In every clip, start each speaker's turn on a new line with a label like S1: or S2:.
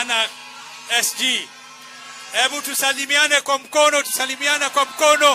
S1: na SG. Hebu tusalimiane kwa mkono, tusalimiane kwa mkono.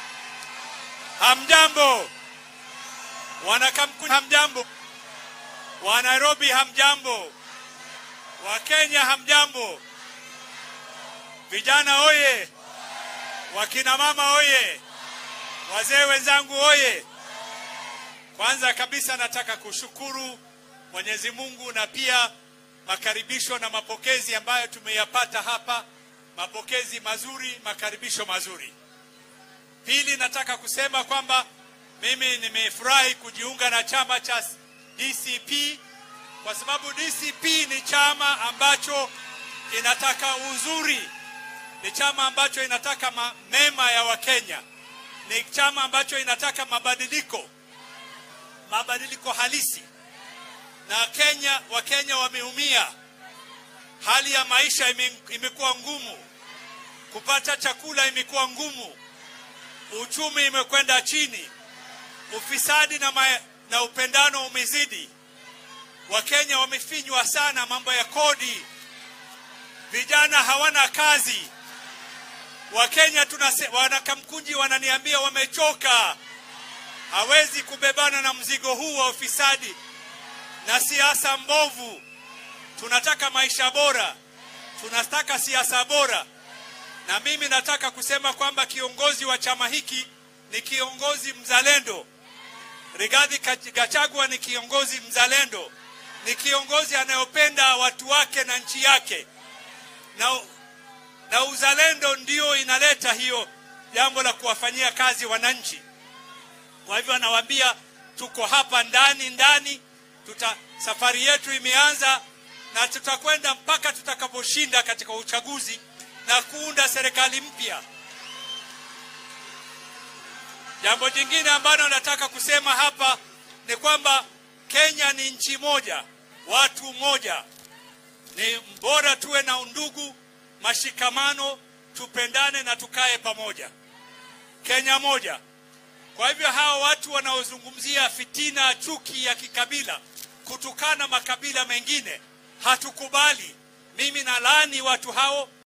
S1: Hamjambo wanakamkuni, hamjambo wa Nairobi, hamjambo wa Kenya, hamjambo vijana oye, wakina mama oye, wazee wenzangu oye. Kwanza kabisa nataka kushukuru Mwenyezi Mungu na pia makaribisho na mapokezi ambayo tumeyapata hapa, mapokezi mazuri, makaribisho mazuri. Pili, nataka kusema kwamba mimi nimefurahi kujiunga na chama cha DCP kwa sababu DCP ni chama ambacho inataka uzuri, ni chama ambacho inataka ma mema ya Wakenya, ni chama ambacho inataka mabadiliko, mabadiliko halisi. Na Kenya, Wakenya wameumia, hali ya maisha ime, imekuwa ngumu, kupata chakula imekuwa ngumu, uchumi imekwenda chini, ufisadi na, ma, na upendano umezidi. Wakenya wamefinywa sana, mambo ya kodi, vijana hawana kazi. Wakenya tunase, wanakamkunji wananiambia wamechoka, hawezi kubebana na mzigo huu wa ufisadi na siasa mbovu. Tunataka maisha bora, tunataka siasa bora, na mimi nataka kusema kwamba kiongozi wa chama hiki ni kiongozi mzalendo. Rigathi Gachagua ni kiongozi mzalendo, ni kiongozi anayopenda watu wake na nchi yake, na, na uzalendo ndio inaleta hiyo jambo la kuwafanyia kazi wananchi. Kwa hivyo anawaambia tuko hapa ndani ndani, tuta safari yetu imeanza na tutakwenda mpaka tutakaposhinda katika uchaguzi na kuunda serikali mpya. Jambo jingine ambalo nataka kusema hapa ni kwamba Kenya ni nchi moja, watu moja. Ni bora tuwe na undugu, mashikamano, tupendane na tukae pamoja. Kenya moja. Kwa hivyo hawa watu wanaozungumzia fitina, chuki ya kikabila, kutukana makabila mengine, hatukubali. Mimi nalaani watu hao